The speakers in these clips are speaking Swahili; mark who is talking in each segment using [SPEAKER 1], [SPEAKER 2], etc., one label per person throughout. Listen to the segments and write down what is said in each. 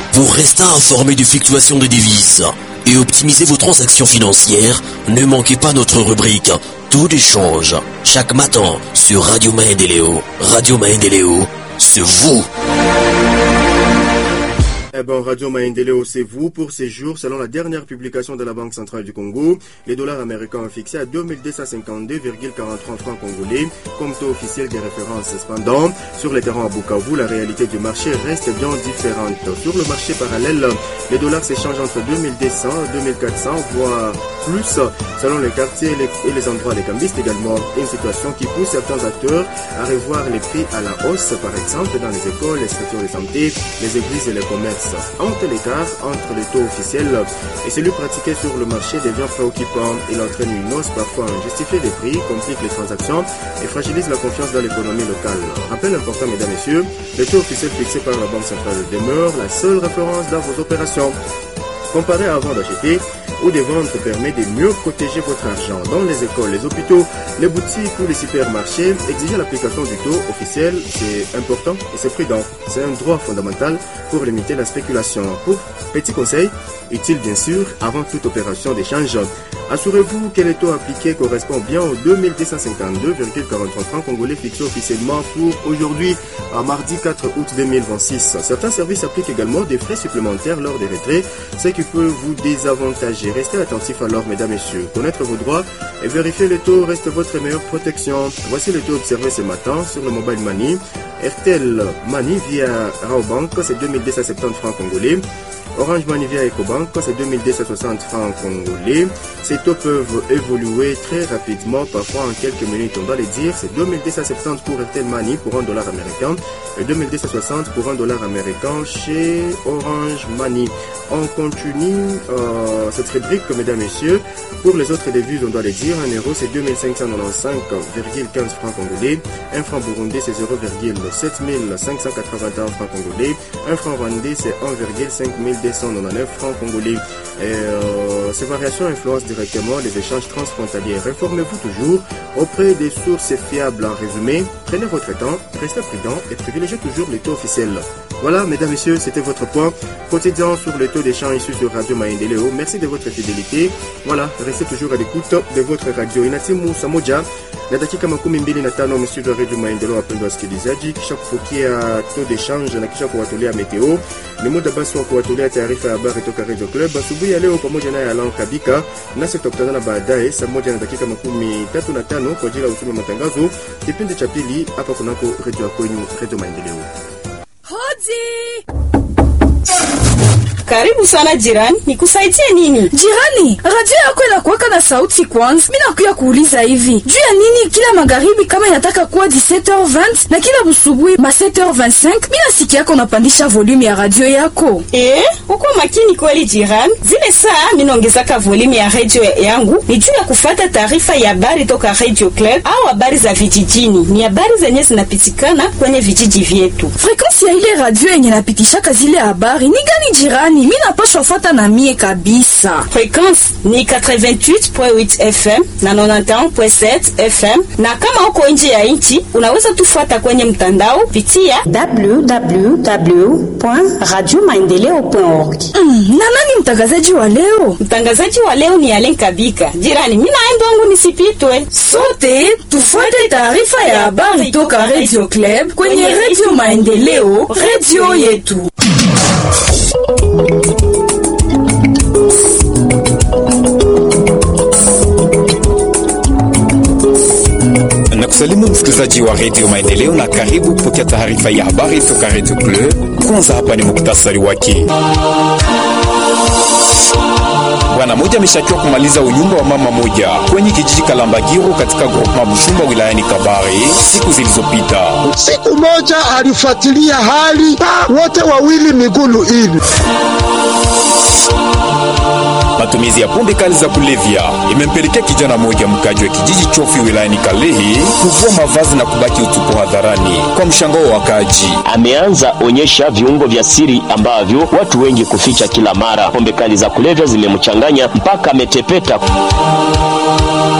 [SPEAKER 1] Pour rester informé des fluctuations des devises et optimiser vos transactions financières, ne manquez pas notre rubrique Tout d'échange chaque matin sur Radio Maendeleo. Radio Maendeleo, c'est vous.
[SPEAKER 2] Eh ben, Radio Maendeleo, c'est vous pour ces jours. Selon la dernière publication de la Banque centrale du Congo, les dollars américains ont fixé à 2252,43 francs congolais comme taux officiel des références. Cependant, sur les terrains à Bukavu, la réalité du marché reste bien différente. Sur le marché parallèle, les dollars s'échangent entre 2200 et 2400, voire plus, selon les quartiers et les endroits des cambistes également. Une situation qui pousse certains acteurs à revoir les prix à la hausse, par exemple dans les écoles, les structures de santé, les églises et les commerces. Entre l'écart entre le taux officiel et celui pratiqué sur le marché devient préoccupant. Il entraîne une hausse parfois injustifiée des prix, complique les transactions et fragilise la confiance dans l'économie locale. Rappel important, mesdames et messieurs, le taux officiel fixé par la Banque centrale demeure la seule référence dans vos opérations. Comparé à avant d'acheter ou de vendre permet de mieux protéger votre argent. Dans les écoles, les hôpitaux, les boutiques ou les supermarchés, exiger l'application du taux officiel, c'est important et c'est prudent. C'est un droit fondamental pour limiter la spéculation. Pour petit conseil, utile bien sûr avant toute opération d'échange. Assurez-vous que le taux appliqué correspond bien aux 2252,43 francs congolais fixés officiellement pour aujourd'hui, à mardi 4 août 2026. Certains services appliquent également des frais supplémentaires lors des retraits, ce qui peut vous désavantager. Restez attentifs alors, mesdames et messieurs. Connaître vos droits et vérifier le taux reste votre meilleure protection. Voici le taux observé ce matin sur le Mobile Money. RTL Money via Raobank, c'est 2270 francs congolais. Orange Money via EcoBank, c'est 2260 francs congolais. Ces taux peuvent évoluer très rapidement, parfois en quelques minutes. On doit les dire, c'est 2270 pour RTL Money pour un dollar américain et 2260 pour un dollar américain chez Orange Money. On continue euh, cette rubrique, mesdames et messieurs. Pour les autres devises, on doit les dire, un euro c'est 2595,15 francs congolais. Un franc burundais c'est 0,7581 francs congolais. Un franc rwandais c'est 1,5299 francs congolais. Et, euh, ces variations influencent directement les échanges transfrontaliers. Réformez-vous toujours auprès des sources fiables. En résumé, prenez votre temps, restez prudent et privilégiez toujours les taux officiels. Voilà, mesdames, messieurs, c'était votre point quotidien sur le taux d'échange issu sur Radio Maendeleo. Merci de votre fidélité. Voilà, restez toujours à l'écoute de votre radio. Inatimu Samoja na dakika makumi mbili na tano mstudio wa redio Maendeleo. Wapendwa wasikilizaji, kisha kupokea taux d'échange na kisha kuwatolea meteo, ni muda basi wa kuwatolea taarifa ya habari toka Radio Club asubuhi ya leo, pamoja naye Alan Kabika, nasi tutakutana baadaye saa moja na dakika makumi tatu na tano kwa ajili ya uchumi wa matangazo, kipindi cha pili hapa kunako redio ya kwenyu, redio Maendeleo.
[SPEAKER 3] Hodi! Karibu sana jirani, nikusaidie nini?
[SPEAKER 4] Jirani, radio yako inakuwaka na sauti kwanza. Mimi nakuya kuuliza hivi, juu ya nini kila magharibi kama inataka kuwa 17h20 na kila busubuhi ma 7h25 mimi nasikia yako unapandisha volume ya radio yako?
[SPEAKER 3] Eh, uko makini kweli jirani. Zile saa mimi naongezaka volume ya radio yangu ni juu ya kufata taarifa ya habari toka Radio Club au habari za vijijini. Ni habari zenye zinapitikana kwenye vijiji vyetu.
[SPEAKER 4] Frequency ya ile radio yenye napitishaka zile habari ni gani jirani? Mimi napashwa fuata na mie kabisa.
[SPEAKER 3] Frequency ni 88.8 FM na 91.7 FM, na kama uko nje ya nchi unaweza tufuata kwenye mtandao pitia
[SPEAKER 5] www.radiomaendeleo.org.
[SPEAKER 4] Mm, na nani mtangazaji wa leo?
[SPEAKER 3] Mtangazaji wa leo ni Alen Kabika. Jirani, mimi naenda wangu nisipitwe.
[SPEAKER 4] Sote tufuate taarifa ya habari toka Radio Club kwenye Radio Maendeleo, radio yetu.
[SPEAKER 6] na kusalimu msikilizaji wa redio Maendeleo na karibu kupokea taarifa ya habari toka redio Club. Kwanza hapa ni muktasari wake. Bwana moja ameshakiwa kumaliza unyumba wa mama moja kwenye kijiji Kalambagiro katika groupema Bushumba wilayani Kabare siku zilizopita.
[SPEAKER 7] Siku moja alifuatilia hali wote wawili migulu hivi.
[SPEAKER 6] Matumizi ya pombe kali za kulevya imempelekea kijana mmoja mkaji wa kijiji Chofi wilayani Kalehe kuvua mavazi na kubaki utupu hadharani kwa mshangao wa wakaji.
[SPEAKER 8] Ameanza onyesha viungo vya siri ambavyo watu wengi kuficha kila mara. Pombe kali za kulevya zimemchanganya mpaka ametepeta.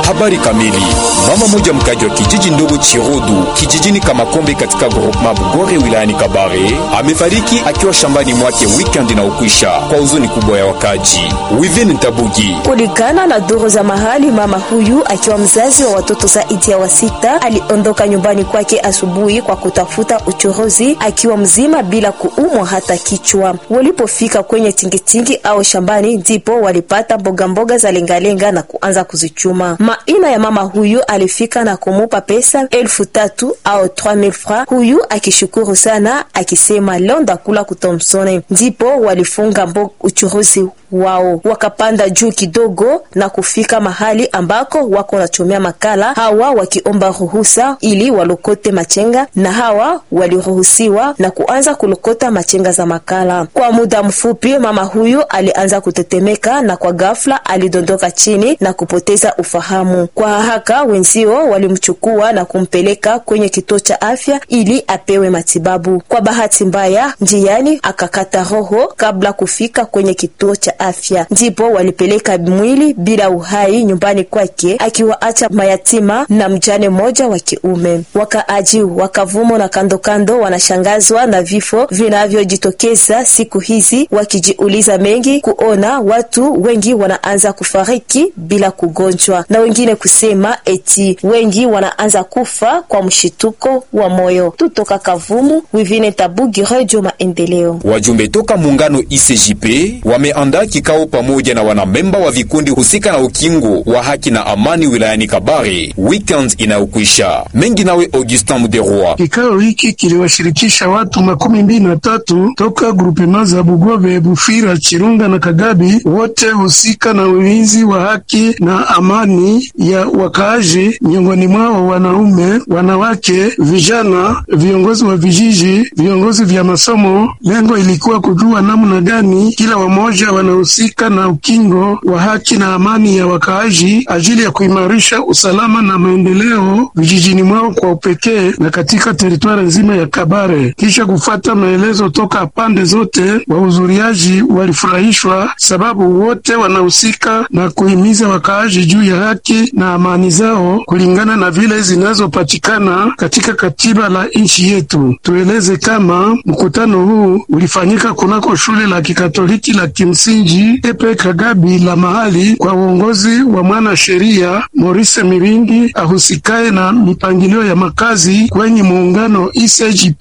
[SPEAKER 6] Habari kamili. Mama moja mkaji wa kijiji ndogo Chirodu kijijini Kamakombe katika groupement Bugore wilayani Kabare amefariki akiwa shambani mwake weekend na ukwisha kwa huzuni kubwa ya wakaji. Within Tabugi
[SPEAKER 5] Kulingana na duru za mahali, mama huyu akiwa mzazi wa watoto zaidi ya wasita aliondoka nyumbani kwake asubuhi kwa kutafuta uchuruzi akiwa mzima bila kuumwa hata kichwa. Walipofika kwenye tingitingi au shambani, ndipo walipata mboga mboga za lengalenga na kuanza kuzichuma. Maina ya mama huyu alifika na kumupa pesa elfu tatu au 3000 francs, huyu akishukuru sana akisema leo ndakula kutomsone. Ndipo walifunga mbo uchuruzi wao wakapanda juu kidogo na kufika mahali ambako wako wanachomea makala, hawa wakiomba ruhusa ili walokote machenga, na hawa waliruhusiwa na kuanza kulokota machenga za makala. Kwa muda mfupi, mama huyu alianza kutetemeka na kwa ghafla alidondoka chini na kupoteza ufahamu. Kwa haraka, wenzio walimchukua na kumpeleka kwenye kituo cha afya ili apewe matibabu. Kwa bahati mbaya, njiani akakata roho kabla kufika kwenye kituo cha afya, ndipo walipeleka mwili bila uhai nyumbani kwake, akiwaacha mayatima na mjane mmoja wa kiume. Wakaaji wa Kavumo na kando kando wanashangazwa na vifo vinavyojitokeza siku hizi, wakijiuliza mengi kuona watu wengi wanaanza kufariki bila kugonjwa na wengine kusema eti wengi wanaanza kufa kwa mshituko wa moyo. Tutoka Kavumu, Wivine Tabugi, Radio Maendeleo.
[SPEAKER 6] Wajumbe toka muungano ICJP wameandaa kikao pamoja na wanamemba wa vikundi husika na ukingo wa haki na amani wilayani Kabare weekend inayokwisha. Mengi nawe Augustin Muderwa.
[SPEAKER 9] Kikao hiki kiliwashirikisha watu makumi mbili na tatu toka grupema za Bugove, Bufira, Chirunga na Kagabi, wote husika na ulinzi wa haki na amani ya wakaaji, miongoni mwao wanaume, wanawake, vijana, viongozi wa vijiji, viongozi vya masomo. Lengo ilikuwa kujua namna gani kila wamoja wanahusika na ukingo wa haki na amani ya wakaaji ajili ya kuimarisha usalama na maendeleo vijijini mwao kwa upekee na katika teritwari nzima ya Kabare. Kisha kufata maelezo toka pande zote, wahudhuriaji walifurahishwa sababu wote wanahusika na kuhimiza wakaaji juu ya haki na amani zao kulingana na vile zinazopatikana katika katiba la nchi yetu. Tueleze kama mkutano huu ulifanyika kunako shule la kikatoliki la kimsingi Epe Kagabi la mahali kwa uongozi wa mwana sheria Maurice Miringi ahusikaye na mipangilio ya makazi kwenye muungano ICJP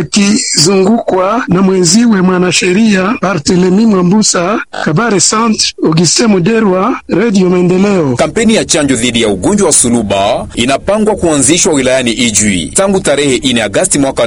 [SPEAKER 9] akizungukwa na mwenziwe mwanasheria Barthelemy Mwambusa. Kabare Centre, Augustin Muderwa, Radio Maendeleo.
[SPEAKER 6] Kampeni ya chanjo dhidi ya ugonjwa wa suluba inapangwa kuanzishwa wilayani Ijwi tangu tarehe 4 Agasti mwaka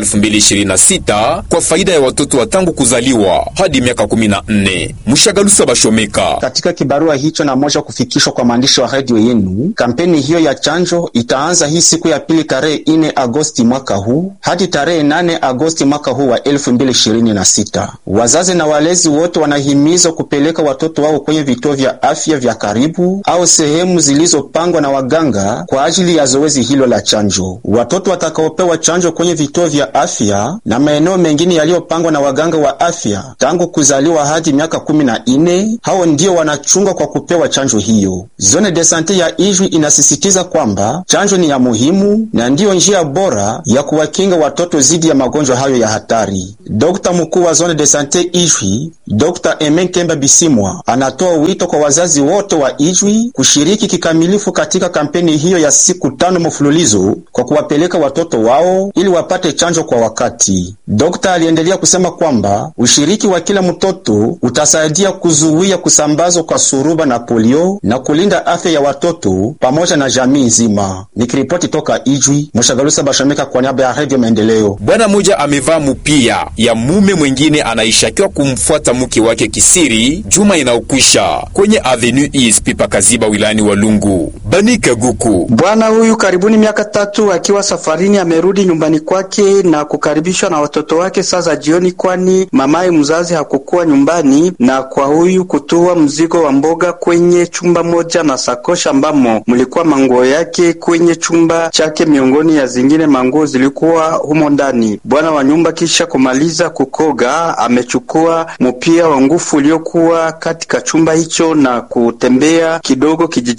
[SPEAKER 6] 2026 kwa faida ya watoto wa tangu kuzaliwa hadi miaka 14. Mshagalusa Bashomeka.
[SPEAKER 10] Katika kibarua hicho na moja kufikishwa kwa maandishi wa redio yenu, kampeni hiyo ya chanjo itaanza hii siku ya pili tarehe 4 Agosti mwaka huu hadi tarehe 8 Agosti mwaka huu wa 2026. Wazazi na walezi wote wanahimizwa kupeleka watoto wao kwenye vituo vya afya vya karibu au sehemu zilizopangwa na waganga kwa ajili ya zoezi hilo la chanjo. Watoto watakaopewa chanjo kwenye vituo vya afya na maeneo mengine yaliyopangwa na waganga wa afya tangu kuzaliwa hadi miaka kumi na nne hao ndio wanachungwa kwa kupewa chanjo hiyo. Zone de sante ya Ijwi inasisitiza kwamba chanjo ni ya muhimu na ndiyo njia bora ya kuwakinga watoto dhidi ya magonjwa hayo ya hatari. Dr. mkuu wa zone de sante Ijwi, Dr. Emen Kemba Bisimwa, anatoa wito kwa wazazi wote wa Ijwi kushiriki kikamilifu katika kampeni hiyo ya siku tano mfululizo kwa kuwapeleka watoto wao ili wapate chanjo kwa wakati. Dr. aliendelea kusema kwamba ushiriki wa kila mtoto utasaidia kuzuia kusambazwa kwa suruba na polio na kulinda afya ya watoto pamoja na jamii nzima. Nikiripoti toka Ijwi, Mshagalusa Bashomeka kwa niaba ya Radio Maendeleo.
[SPEAKER 6] Bwana mmoja amevaa mupia ya mume mwengine anaishakiwa kumfuata mke wake kisiri juma inaokwisha kwenye avenue ESP pakaziba wilayani Walungu. Banika Guku.
[SPEAKER 11] Bwana huyu karibuni miaka tatu akiwa safarini amerudi nyumbani kwake na kukaribishwa na watoto wake saa za jioni, kwani mamaye mzazi hakukuwa nyumbani, na kwa huyu kutua mzigo wa mboga kwenye chumba moja na sakosha ambamo mlikuwa manguo yake kwenye chumba chake, miongoni ya zingine manguo zilikuwa humo ndani. Bwana wa nyumba kisha kumaliza kukoga amechukua mpia wa nguvu uliokuwa katika chumba hicho na kutembea kidogo kijijini mwake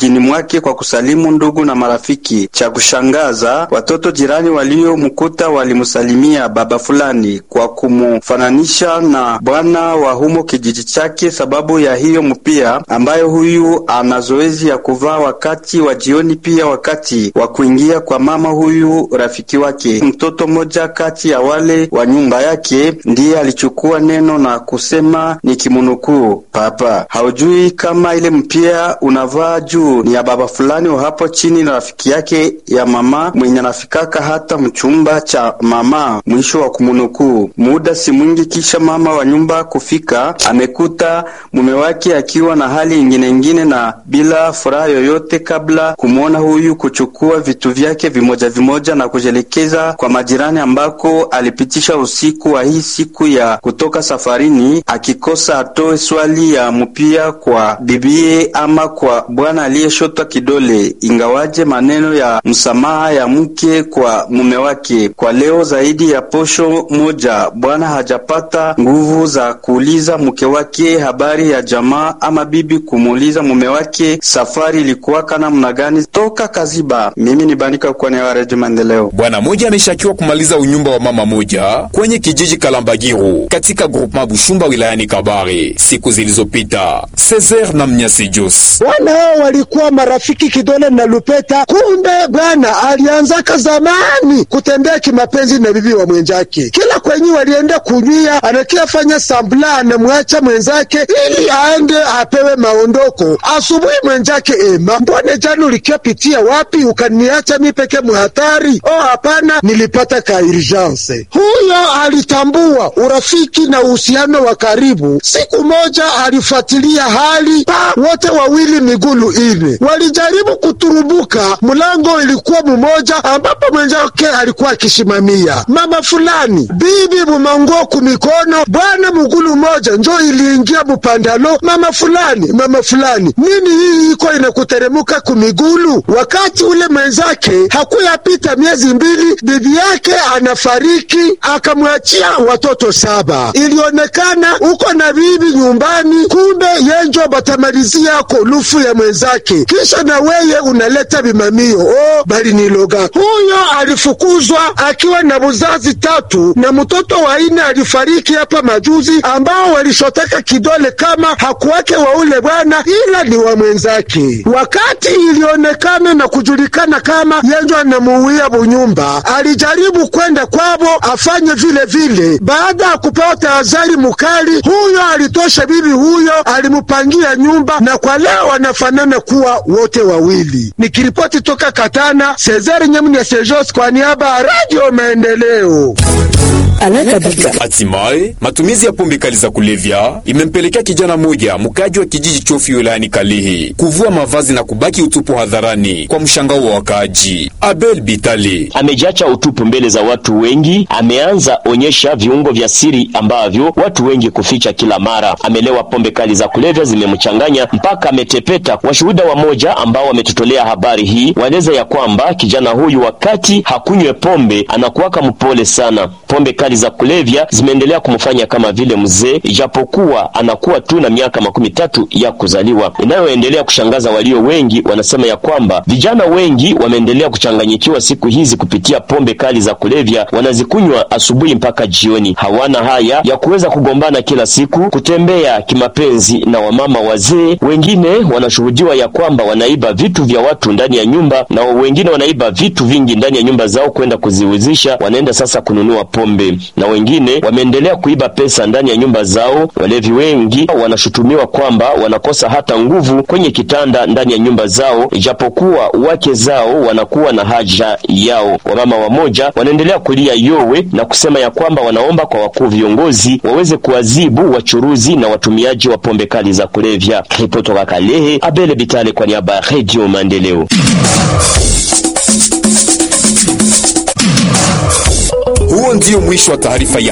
[SPEAKER 11] kwake kwa kusalimu ndugu na marafiki. Cha kushangaza, watoto jirani waliomkuta walimsalimia baba fulani kwa kumfananisha na bwana wa humo kijiji chake, sababu ya hiyo mpia ambayo huyu ana zoezi ya kuvaa wakati wa jioni, pia wakati wa kuingia kwa mama huyu rafiki wake. Mtoto mmoja kati ya wale wa nyumba yake ndiye alichukua neno na kusema nikimnukuu, papa, haujui kama ile mpia unavaa juu ni ya baba fulani wa hapo chini na rafiki yake ya mama mwenye anafikaka hata mchumba cha mama. Mwisho wa kumnukuu. Muda si mwingi kisha mama wa nyumba kufika, amekuta mume wake akiwa na hali ingine ingine na bila furaha yoyote, kabla kumwona huyu kuchukua vitu vyake vimoja vimoja na kujelekeza kwa majirani ambako alipitisha usiku wa hii siku ya kutoka safarini, akikosa atoe swali ya mpia kwa bibie ama kwa bwana aliyeshotwa kidole, ingawaje maneno ya msamaha ya mke kwa mume wake. Kwa leo zaidi ya posho moja, bwana hajapata nguvu za kuuliza mke wake habari ya jamaa ama bibi kumuuliza mume wake safari ilikuwaka namna gani. Toka Kaziba, mimi ni Bandika kwa wa Redio Maendeleo.
[SPEAKER 6] Bwana moja ameshakiwa kumaliza unyumba wa mama moja kwenye kijiji Kalambagiru katika groupement Bushumba wilayani Kabare siku zilizopita. Cesar na Mnyasi Jos
[SPEAKER 7] Bwana hao walikuwa marafiki Kidole na Lupeta, kumbe bwana alianzaka zamani kutembea kimapenzi na bibi wa mwenzake. Kila kwenye walienda kunywia, anakiafanya sambla anamwacha mwenzake ili aende apewe maondoko. Asubuhi mwenzake, ema, mbone jana ulikiapitia wapi ukaniacha mi peke muhatari? Oh, hapana, nilipata ka urgence. Huyo alitambua urafiki na uhusiano wa karibu. Siku moja alifuatilia hali pa wote wawili migulu ine walijaribu kuturubuka, mlango ilikuwa mmoja ambapo mwenzake alikuwa akisimamia. Mama fulani bibi mumanguo kumikono, bwana mugulu moja njo iliingia mupandalo. Mama fulani, mama fulani, nini hii iko inakuteremuka kumigulu? Wakati ule mwenzake hakuyapita miezi mbili, bibi yake anafariki, akamwachia watoto saba. Ilionekana uko na bibi nyumbani, kumbe yenjo batamalizia kolufu ya mwenzake, kisha na weye unaleta vimamio. Oh, bali niloga. Huyo alifukuzwa akiwa na buzazi tatu na mtoto wa ine alifariki hapa majuzi, ambao walishoteka kidole kama hakuwake wa ule bwana, ila ni wa mwenzake. Wakati ilionekana na kujulikana kama yenjo anamuuia bunyumba, alijaribu kwenda kwabo afanye vile vile. Baada ya kupewa tahadhari mukali, huyo alitosha bibi huyo, alimupangia nyumba, na kwa leo wanafanana kuwa wote wawili. Nikiripoti toka Katana, Cesar Nyamnya Sejos kwa niaba ya Radio Maendeleo.
[SPEAKER 6] Hatimaye matumizi ya pombe kali za kulevya imempelekea kijana mmoja mkaji wa kijiji Chofi wilayani Kalehe kuvua mavazi na kubaki utupu hadharani kwa mshangao wa wakaaji. Abel Bitale
[SPEAKER 8] amejiacha utupu mbele za watu wengi. Ameanza onyesha viungo vya siri ambavyo watu wengi kuficha kila mara. Amelewa pombe kali za kulevya zimemchanganya mpaka ametepeta. Washuhuda wamoja ambao wametutolea habari hii waeleza ya kwamba kijana huyu wakati hakunywe pombe anakuwaka mpole sana. Pombe kali za kulevya zimeendelea kumfanya kama vile mzee, ijapokuwa anakuwa tu na miaka makumi tatu ya kuzaliwa. Inayoendelea kushangaza walio wengi, wanasema ya kwamba vijana wengi wameendelea kuchanganyikiwa siku hizi kupitia pombe kali za kulevya, wanazikunywa asubuhi mpaka jioni. Hawana haya ya kuweza kugombana kila siku, kutembea kimapenzi na wamama wazee. Wengine wanashuhudiwa ya kwamba wanaiba vitu vya watu ndani ya nyumba, na wengine wanaiba vitu vingi ndani ya nyumba zao kwenda kuziuzisha, wanaenda sasa kununua pombe, na wengine wameendelea kuiba pesa ndani ya nyumba zao. Walevi wengi wanashutumiwa kwamba wanakosa hata nguvu kwenye kitanda ndani ya nyumba zao, ijapokuwa wake zao wanakuwa na haja yao. Wamama wamoja wanaendelea kulia yowe na kusema ya kwamba wanaomba kwa wakuu viongozi waweze kuadhibu wachuruzi na watumiaji wa pombe kali za kulevya. Ripoti toka Kalehe, Abele Bitale kwa niaba ya Radio Maendeleo.
[SPEAKER 6] Huo ndio mwisho wa taarifa ya